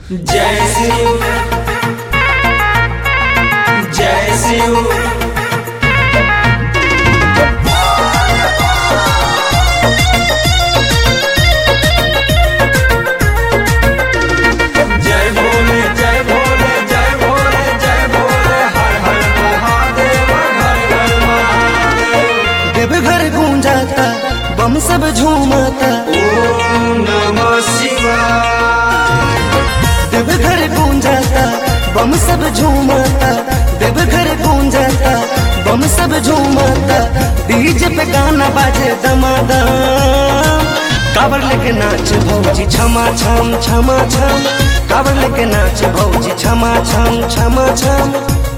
जय शिव जय शिव जय भोले जय भोले जय भोले जय भोले हर हर महादेव हर हर महादेव देवघर गूंजाता बम सब झूमाता ओम नमः शिवाय देवघर गूंजाता बम सब झूमाता देवघर गूंजाता बम सब झूमाता डीजे पे गाना बाजे दमादम कावर लेके नाच भौजी छमा छम छमा छम कावर लेके नाच भौजी छमा छम छमा छम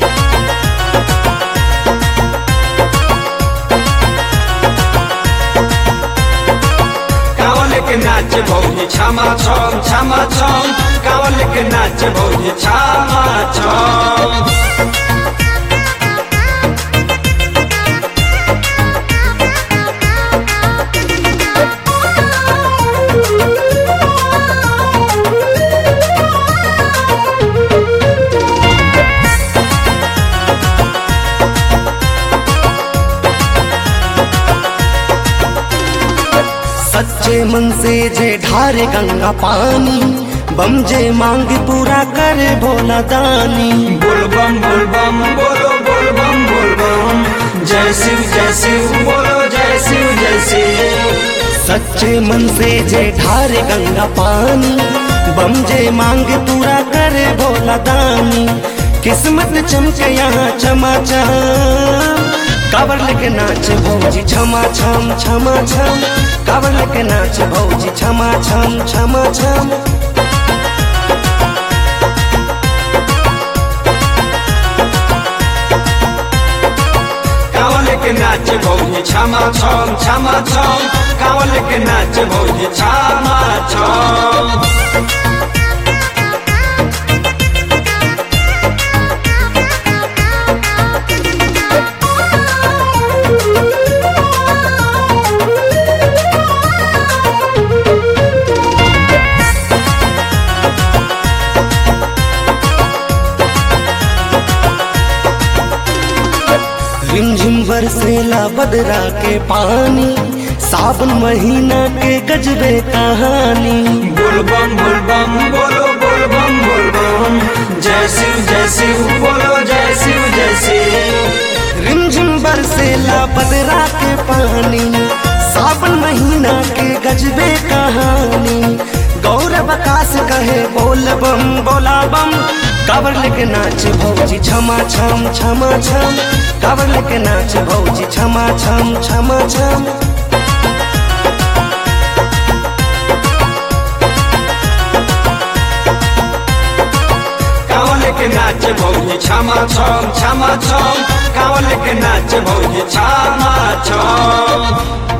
कावल के नाच भौजी छमा छम छमा छम कावल के नाच भौजी छमा छम सच्चे मन से जे ढारे गंगा पानी बम जे मांग पूरा करे भोला दानी बोल बम बोल बम बोलो बोल बम बोल बम जय शिव जय शिव बोलो जय शिव जय शिव सच्चे मन से जे ढारे गंगा पानी बम जे मांग पूरा करे भोला दानी किस्मत चमके यहाँ चमा चम कावर लेके नाच भौजी छमा छम छमा छम कावर लेके नाच भौजी छमा छम छमा छम कावल के नाच भौजी छमा छम छमा छम कावल के नाच भौजी छमा छम रिमझिम बरसेला बदरा के पानी सावन महीना के गजबे कहानी बोल बम बोल बम बोलो बोल बम बोल बम जय शिव जय शिव बोलो जय शिव जय शिव रिमझिम बरसेला बदरा के पानी सावन महीना के गजबे कहानी गौरव आकाश कहे बोल बम बोला बम कावर लेके नाच भौजी छमा छम छमा छम कावर लेके नाच भौजी छमा छम छमा छम कावल के नाच भौजी छमा छम छमा छम कावल के नाच भौजी छमा छम